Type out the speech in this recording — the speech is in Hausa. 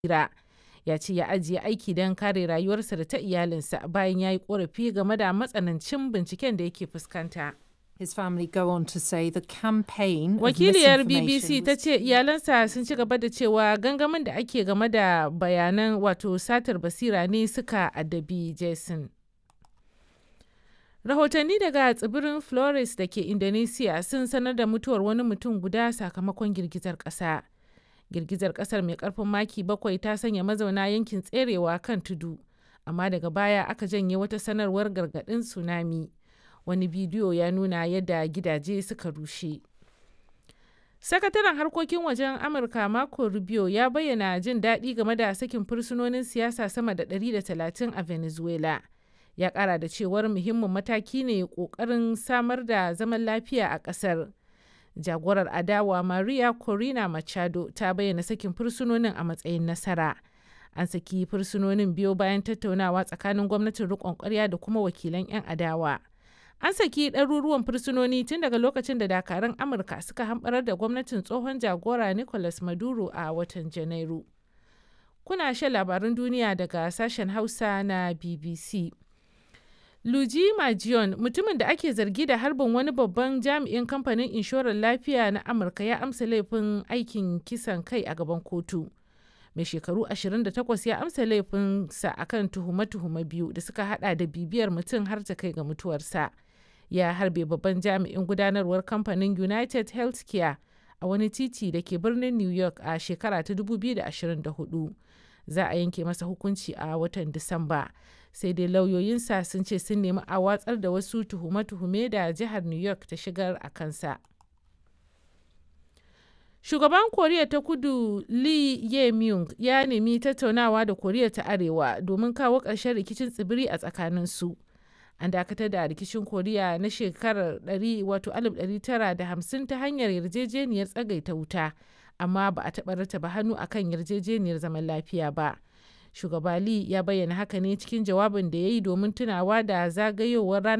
basira ya ce ya ajiye aiki don kare rayuwarsa da ta iyalinsa bayan ya yi korafi game da matsanancin binciken da yake fuskanta. His family go on to say the campaign of Wakiliyar misinformation BBC ta was- ce iyalansa sun ci gaba da cewa gangamin da ake game da bayanan wato satar basira ne suka addabi Jason. Rahotanni daga tsibirin Flores da ke Indonesia sun sanar da mutuwar wani mutum guda sakamakon girgizar ƙasa. Girgizar ƙasar mai ƙarfin maki bakwai ta sanya mazauna yankin tserewa kan tudu, amma daga baya aka janye wata sanarwar gargaɗin tsunami. Wani bidiyo ya nuna yadda gidaje suka rushe. Sakataren harkokin wajen Amurka Marco Rubio ya bayyana jin daɗi game da sakin fursunonin siyasa sama da 130 a Venezuela. Ya ƙara da cewar muhimmin mataki ne ƙoƙarin samar da zaman lafiya a ƙasar. Jagorar adawa Maria Corina Machado ta bayyana sakin fursunonin a matsayin nasara. An saki fursunonin biyo bayan tattaunawa tsakanin gwamnatin riƙon ƙwarya da kuma wakilan 'yan adawa. An saki ɗaruruwan fursunoni tun daga lokacin da dakarun Amurka suka hamɓarar da gwamnatin tsohon jagora Nicolas Maduro a watan Janairu. Kuna shan labarun duniya daga sashen Hausa na BBC. Luigi Majion, mutumin da ake zargi da harbin wani babban jami'in kamfanin inshorar lafiya na Amurka ya amsa laifin aikin kisan kai a gaban kotu. Mai shekaru 28 ya amsa laifinsa akan tuhume-tuhume biyu da suka hada da bibiyar mutum har ta kai ga mutuwarsa. Ya harbe babban jami'in gudanarwar kamfanin United Healthcare a wani titi da ke birnin New York a shekara ta 2024. Za a yanke masa hukunci a watan Disamba. sai dai lauyoyinsa sun ce sun nemi a watsar da wasu tuhume-tuhume da jihar new york ta shigar a kansa shugaban koriya ta kudu lee ye myung ya nemi tattaunawa da koriya ta arewa domin kawo ƙarshen rikicin tsibiri a tsakaninsu an dakatar da rikicin koriya na shekarar 1950 ta hanyar yarjejeniyar tsagaita wuta amma ba a taɓa rataba hannu akan yarjejeniyar zaman lafiya ba. shugaba Lee ya bayyana haka ne cikin jawabin da ya yi domin tunawa da zagayowar ranar